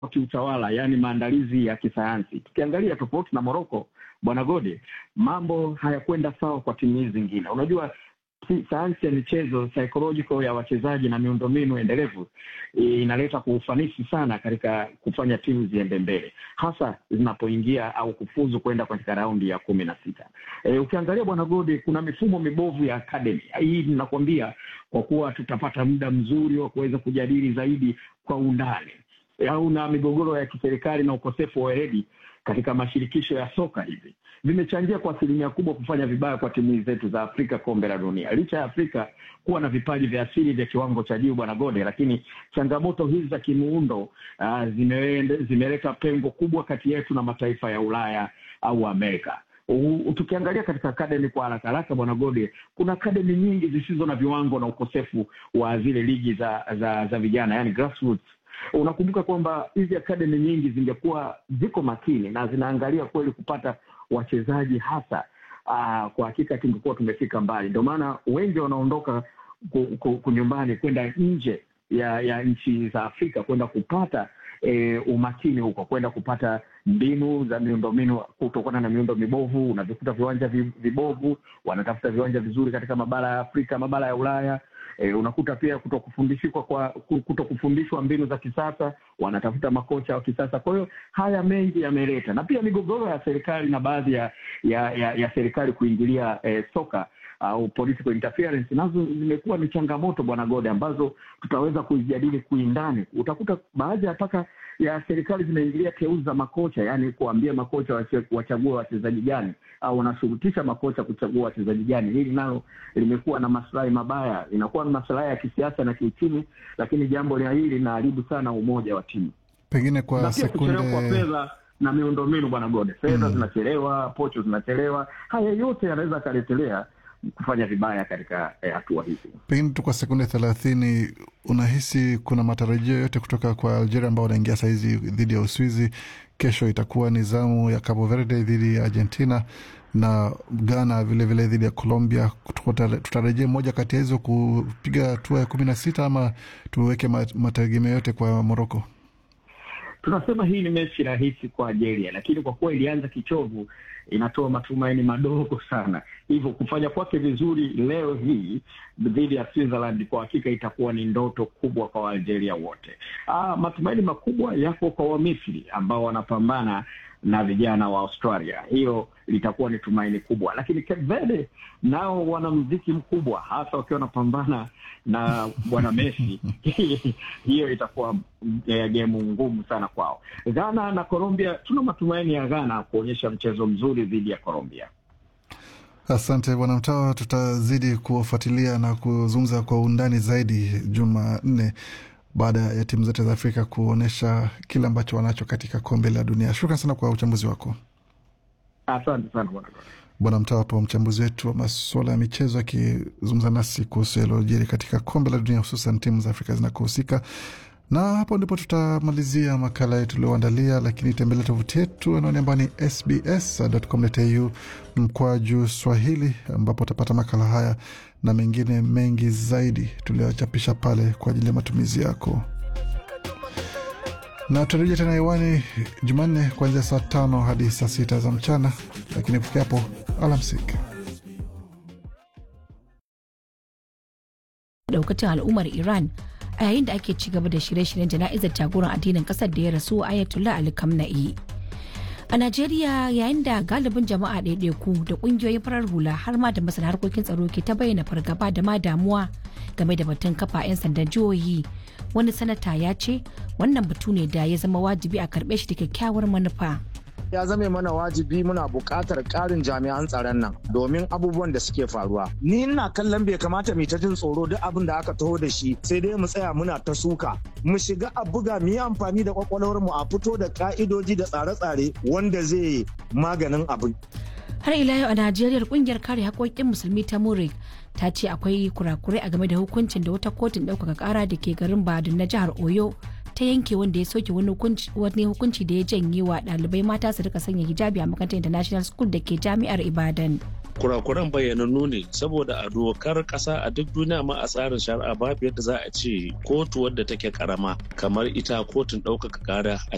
kiutawala, yaani maandalizi ya kisayansi. Tukiangalia tofauti na Moroko, bwana Gode, mambo hayakwenda sawa kwa timu hizi zingine. Unajua sayansi ya michezo psychological ya wachezaji na miundombinu endelevu inaleta kwa ufanisi sana katika kufanya timu ziende mbele, hasa zinapoingia au kufuzu kwenda katika raundi ya kumi na sita. E, ukiangalia bwana Gode, kuna mifumo mibovu ya academy hii. Ninakwambia kwa kuwa tutapata muda mzuri wa kuweza kujadili zaidi kwa undani, au na migogoro ya kiserikali na ukosefu wa weledi katika mashirikisho ya soka hivi vimechangia kwa asilimia kubwa kufanya vibaya kwa timu zetu za Afrika kombe la dunia, licha ya Afrika kuwa na vipaji vya asili vya kiwango cha juu, bwana Gode, lakini changamoto hizi za kimuundo uh, zimeleta pengo kubwa kati yetu na mataifa ya Ulaya au Amerika. Uh, tukiangalia katika akademi kwa haraka haraka, bwana Gode, kuna akademi nyingi zisizo na viwango na ukosefu wa zile ligi za za, za vijana, yani grassroots Unakumbuka kwamba hizi akademi nyingi zingekuwa ziko makini na zinaangalia kweli kupata wachezaji hasa, aa, kwa hakika tungekuwa tumefika mbali. Ndio maana wengi wanaondoka kunyumbani kwenda nje ya ya nchi za Afrika kwenda kupata e, umakini huko, kwenda kupata mbinu za miundombinu kutokana na miundo mibovu. Unavikuta viwanja vibovu, wanatafuta viwanja vizuri katika mabara ya Afrika, mabara ya Ulaya. E, unakuta pia kutokufundishwa kwa kutokufundishwa mbinu za kisasa, wanatafuta makocha wa kisasa. Kwa hiyo haya mengi yameleta, na pia migogoro ya serikali na baadhi ya ya, ya, ya serikali kuingilia eh, soka au uh, political interference nazo zimekuwa ni changamoto bwana Gode, ambazo tutaweza kuijadili kuindani. Utakuta baadhi ya mpaka ya serikali zinaingilia teuzi za makocha, yaani kuambia makocha wachague wachezaji gani au wanashurutisha makocha kuchagua wachezaji gani. Hili nalo limekuwa na maslahi mabaya, inakuwa na maslahi ya kisiasa na kiuchumi, lakini jambo la hili linaharibu sana umoja wa timu, pengine kwa na pia sekunde kuchelewa kwa fedha na miundombinu bwana Gode, fedha mm, zinachelewa, pocho zinachelewa. Haya yote yanaweza akaletelea kufanya vibaya katika hatua eh, hizi. Pengine tu kwa sekunde thelathini, unahisi kuna matarajio yote kutoka kwa Algeria ambao wanaingia sahizi dhidi ya Uswizi? Kesho itakuwa ni zamu ya Cabo Verde dhidi ya Argentina na Ghana vilevile dhidi ya Colombia. Tutarejea moja kati ya hizo kupiga hatua ya kumi na sita ama tuweke mategemeo yote kwa Moroko? Tunasema hii ni mechi rahisi kwa Algeria, lakini kwa kuwa ilianza kichovu, inatoa matumaini madogo sana. Hivyo kufanya kwake vizuri leo hii dhidi ya Switzerland kwa hakika itakuwa ni ndoto kubwa kwa Waalgeria wote. Ah, matumaini makubwa yako kwa Wamisri ambao wanapambana na vijana wa Australia. Hilo litakuwa ni tumaini kubwa, lakini Cape Verde nao wana mziki mkubwa, hasa wakiwa wanapambana na bwana Messi hiyo itakuwa e, gemu ngumu sana kwao. Ghana na Colombia, tuna matumaini ya Ghana kuonyesha mchezo mzuri dhidi ya Colombia. Asante bwana Mtawa, tutazidi kuwafuatilia na kuzungumza kwa undani zaidi Jumanne baada ya timu zote za Afrika kuonyesha kile ambacho wanacho katika kombe la dunia. Shukran sana kwa uchambuzi wako. Asante sana bwana Bwana Mtawapo, mchambuzi wetu wa masuala ya michezo, akizungumza nasi kuhusu yaliyojiri katika kombe la dunia, hususan timu za Afrika zinakohusika. Na hapo ndipo tutamalizia makala yetu tulioandalia, lakini tembelea tovuti yetu anaoni ambayo ni sbs.com.au mkwaju Swahili, ambapo utapata makala haya na mengine mengi zaidi tuliochapisha pale kwa ajili ya matumizi yako na tutarejea tena hewani Jumanne kuanzia saa tano hadi saa sita za mchana, lakini kufikia hapo, alamsiki. daukacin al'ummar Iran a yayin da ake ci gaba da shirye-shiryen jana'izar jagoran addinin kasar da ya rasu Ayatollah Ali Khamenei. A Najeriya yayin da galibin jama'a ɗaiɗaiku da ƙungiyoyin farar hula har ma da masana harkokin tsaro ke ta bayyana fargaba da ma damuwa game da batun kafa 'yan sandan jihohi wani sanata ya ce wannan batu ne da ya zama wajibi a karɓe shi da kyakkyawar manufa. ya zame mana wajibi muna buƙatar ƙarin jami'an tsaron nan domin abubuwan da suke faruwa. Ni ina kallon bai kamata mu ta jin tsoro duk abin da aka taho da shi sai dai mu tsaya muna ta suka. Mu shiga a buga mu yi amfani da kwakwalwar mu a fito da ka'idoji da tsare-tsare wanda zai maganin abin. Har ila yau a Najeriya kungiyar kare haƙoƙin musulmi ta Murik ta ce akwai kurakurai a game da hukuncin da wata kotun ɗaukaka ƙara da ke garin Badun na jihar Oyo ta yanke wanda ya soke wani hukunci da ya janye wa ɗalibai mata su rika sanya hijabi a makarantar international school da ke jami'ar ibadan kurakuran bayyanannu ne saboda a dokar kasa a duk duniya ma a tsarin shari'a babu yadda za a ce kotu wadda take karama kamar ita kotun ɗaukaka kara a